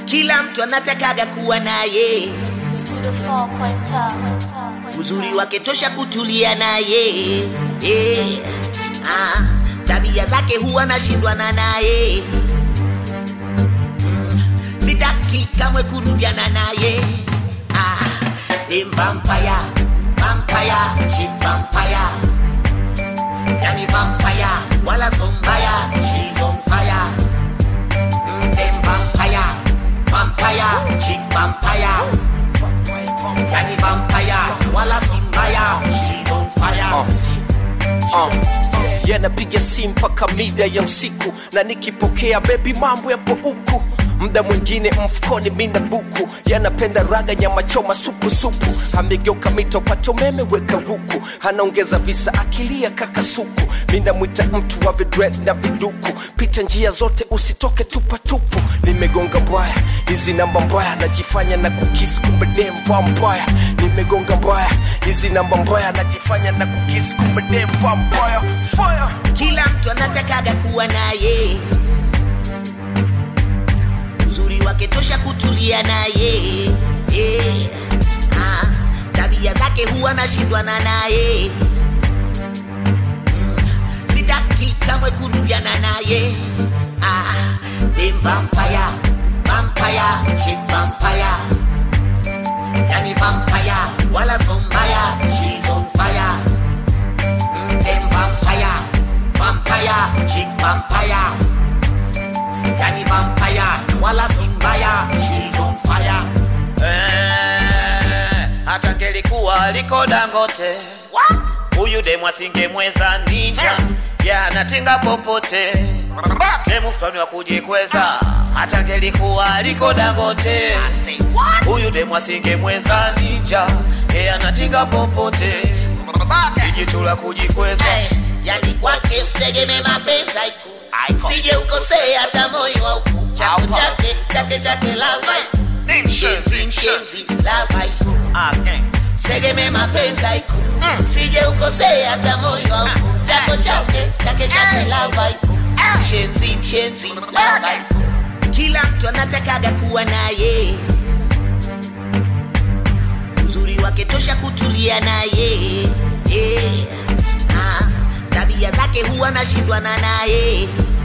kila mtu anatakaga kuwa naye Studio 4.5. uzuri wake tosha kutulia naye yeah. ah, tabia zake huwa nashindwana naye Mm, sitaki kamwe kurudiana naye ah, ni vampire, vampire, she vampire. yani vampire, wala sombaya she's on fire Mm, them vampire, vampire, she vampire yani vampire wala simbaya she's on fire uh. yanapiga simu mpaka mida ya usiku na nikipokea bebi mambo yapo huku mda mwingine mfukoni mina buku yanapenda raga nyama choma supu supu amegeuka mito pata umeme weka ruku anaongeza visa akilia kaka suku mina mwita mtu wa vidred na viduku pita njia zote usitoke tupatupu nimegonga mbaya hizi namba mbaya najifanya na kukisi kumbe dem vampire nimegonga mbaya hizi namba mbaya najifanya na kukisi kumbe dem vampire fire kila mtu anatakaga kuwa naye uzuri wake tosha kutulia naye yeah. ah, tabia zake huwa nashindwana naye Mm, sitaki kamwe kurudiana naye ah, ni vampire, vampire, she vampire. yani vampire wala sombaya she's on fire Mm, them vampire, vampire, chick vampire. Yani vampire, wala simbaya, she's on fire. Eh, hata ngelikuwa liko dangote huyu demu asingemweza ninja ya anatinga popote demu fulani wa kujikweza hata ngelikuwa liko dangote huyu demu asingemweza ninja ye anatinga popote ijitu la kujikweza Hey, yani kwake ustegeme mapenzi haiku sije ukosee hata moyo wauku chako chake chake chake lava mshenzi mshenzi lava haiku Segeme mapenzi haiku sije ukosee hata moyo wauku chako chake chake chake lava haiku mshenzi mshenzi lava haiku kila mtu anatakaga kuwa naye uzuri wake tosha kutulia naye yeah. ah, tabia zake huwa nashindwana naye